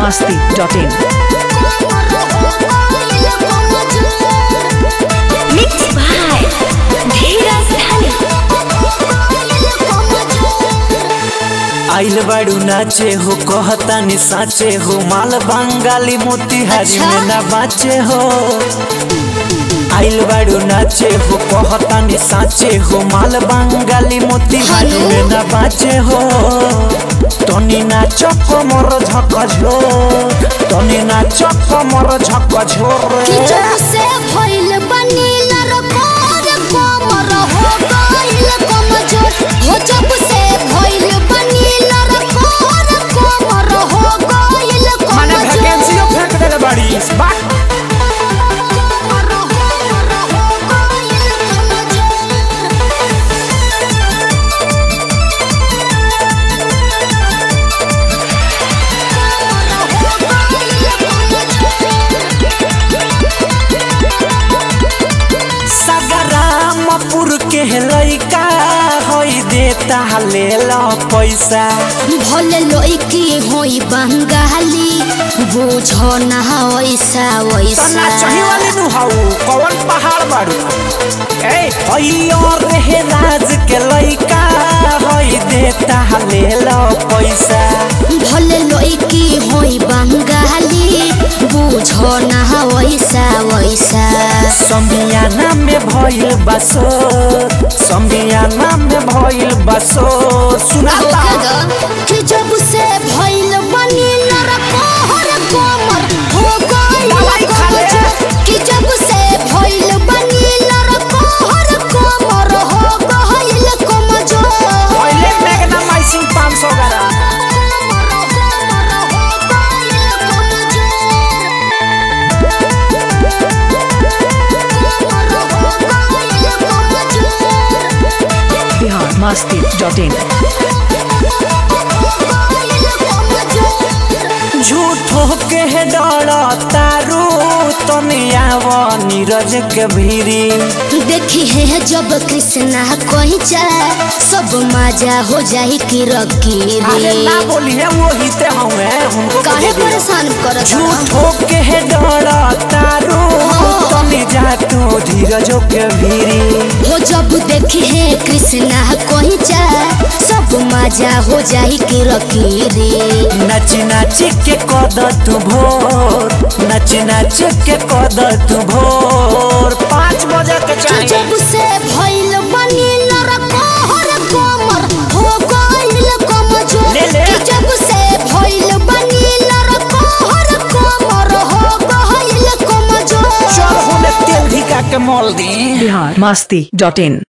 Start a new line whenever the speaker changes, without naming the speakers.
masti.in.
Mixed by Dheeraj Dhani.
आइल बाड़ू नाचे हो कहतानी साचे हो माल बंगाली मोतिहारी
अच्छा।
में ना बाचे हो आइल बाड़ू नाचे हो कहतानी साचे हो माल बंगाली मोतिहारी
हेलो।
में ना बाचे हो तनी नाच कमर झक झोर तनी नाच कमर झक झोर
कि जब से भइल बनी लरकोर कोमर हो गइल कमजोर हो जब से भइल बनी लरकोर कोमर हो गइल
माने
कमजोर
वैकेंसीओ फेंक देले बाड़ी बा
कोमर हो गइल
सगरामपुर के लइका होई देता ले लो पैसा
भले लइकी होई बंगाली बुझो ना वैसा
तना चही
वैसा
वाली नु हाउ कौन पहाड़ बाड़ू ए होई और रहे राज के लइका होई देता ले लो पैसा
भले लइकी होई बंगाली बुझो ना वैसा वैसा
समियाना में भइल बसो समियाना में भइल बसो सुनाता
कि जब से भइल बनी लरकोहर कोमर हो गइल
दवाई खा ले।
कमजोर। कि जब से भइल बनी लरकोहर कोमर हो गइल कमजोर
पहले मैग्नामाइसिन 500 ग्राम
Bihar masti.in.
झूठो के डर तारू तनिया नीरज के भीरी
देखी है जब कृष्णा कहीं जाए सब मजा हो जाए कि रकी
अरे
रे
ना बोली है वो ही ते हुए हमको
काहे
दे दियो।
परेशान करत
झूठो के डर तारू तनी जा तू धीरजो के भीरी
हो जब देखी है कृष्णा कहीं जाए सब मजा हो जाए कि रकी रे
नाची नाची के कद तू भोर नाची नाची के कद तू भोर पाँच बजे के
कि
चाहिए
जब से भइल बनी लरकोहर कोमर हो गइल कमजोर
ले ले।
कि जब से भइल बनी लरकोहर कोमर हो गइल कमजोर
चल होने तेल धिका के मोल दी
Bihar masti.in.